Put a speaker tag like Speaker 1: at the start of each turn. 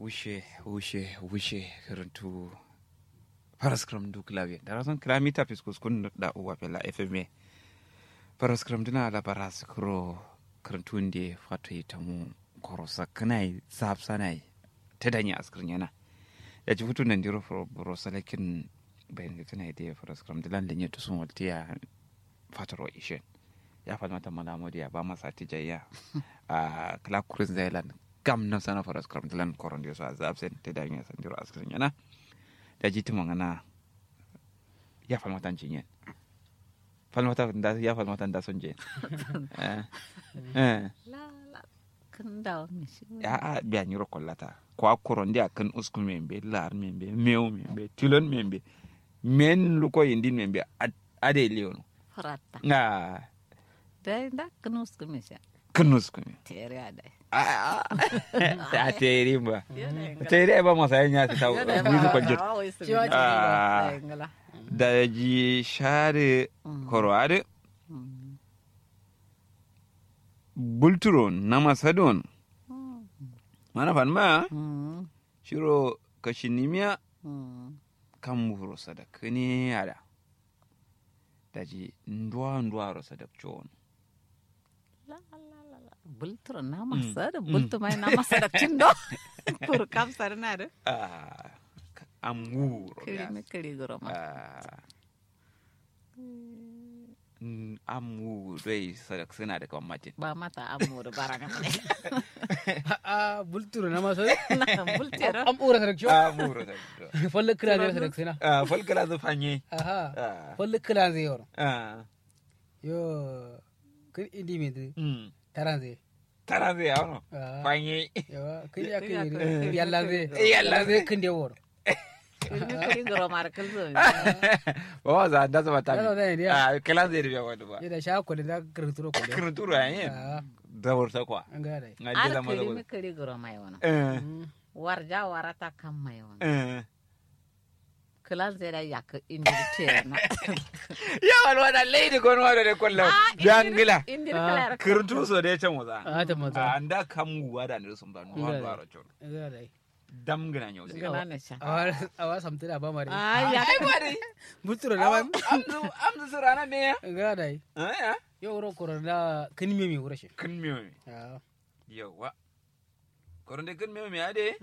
Speaker 1: wushe wushe wushe karantu paraskram du klavier dara son klamita piskus kun da uwa pela fm paraskram dina la paraskro karantu ndi fato itamu korosa kanai sab sanai tedanya askrin yana ya ji futu nan diro for bro salakin bayan ga tana idea paraskram dilan lenye to sun waltiya fataro ishen ya falmata malamodi ya ba masa tijayya a clark cruise island gam na sana faras kram tilan koron dio so azab sen te danya san diro askrin yana da jiti mangana ya falmata jinyen falmata da ya falmata da son je eh eh
Speaker 2: la la kan dawo mi shi
Speaker 1: ya a biya nyiro kollata ko akoron dia kan usku membe lar membe mew membe tilon membe men luko yindin membe ade leono
Speaker 2: farata
Speaker 1: nga
Speaker 2: dai da kan usku mi sha
Speaker 1: kan usku me
Speaker 2: tere ada
Speaker 1: a teri ba teri ba masa yanya ta ta wizu kwajir Ah. da ji share korowade bulturon na masadon mana fan ma shiro kashinimiya kan muro sadak ne yada da ji nduwa nduwa ro sadak chon
Speaker 2: bultur na masa da bultur mai na masa da tindo kur kam sar na da
Speaker 1: ah amuro
Speaker 2: kiri
Speaker 1: ya
Speaker 2: me kiri goro ma
Speaker 1: ah Mm, amu dai sadak suna da kwamatin
Speaker 2: ba mata amur baranga ne
Speaker 3: a bulturo na maso
Speaker 2: na bultur
Speaker 3: am ura sadak cho
Speaker 1: amuro da
Speaker 3: folle kila zai sadak sina
Speaker 1: ah falkala zu fanye
Speaker 3: aha
Speaker 1: ah
Speaker 3: folle kila zai yoro
Speaker 1: ah
Speaker 3: yo kin indi mi du
Speaker 1: mm
Speaker 3: taran zai
Speaker 1: tara zai yawon
Speaker 3: Ah.
Speaker 1: fanye
Speaker 3: yawa kin ya
Speaker 2: Kin ya
Speaker 3: kin
Speaker 2: kin-
Speaker 3: yalla zai
Speaker 1: Eh, yalla zai.
Speaker 3: kin de woro
Speaker 2: kiri me kiri goro mar kal zo
Speaker 1: ba wa za da zama ta
Speaker 3: Da zama ta yi,
Speaker 1: ah kala zai rubiya wani ba
Speaker 3: yada sha ko da kirturo ko da
Speaker 1: kirturu a yin
Speaker 3: Ah.
Speaker 1: da wurta kwa
Speaker 3: an ga dai
Speaker 1: na
Speaker 2: ar
Speaker 1: ji zama
Speaker 2: kiri
Speaker 1: da
Speaker 2: me kiri goro mai wana
Speaker 1: eh
Speaker 2: warja warata kam mai wana
Speaker 1: eh
Speaker 2: kala zai da yak indir tere na
Speaker 1: ya walwa da lady gon wa da kullu jangila
Speaker 2: indir kala
Speaker 1: kirtu so da ya can waza
Speaker 3: a ta maza
Speaker 1: a da kan guwa da ne sun ba no wa ro chon
Speaker 3: an ga dai
Speaker 1: dam gina nyau sai
Speaker 2: gana ne sha
Speaker 3: awa awa samta da ba mare
Speaker 2: ai ya
Speaker 1: ai ba dai
Speaker 3: bulturo na ma
Speaker 1: amzu amzu surana me ya
Speaker 3: an ga dai
Speaker 1: eh ya
Speaker 3: yo woro koro da kin mi mi wuro shi
Speaker 1: kun miyo
Speaker 3: ah
Speaker 1: yawa koronde kun miyo me ade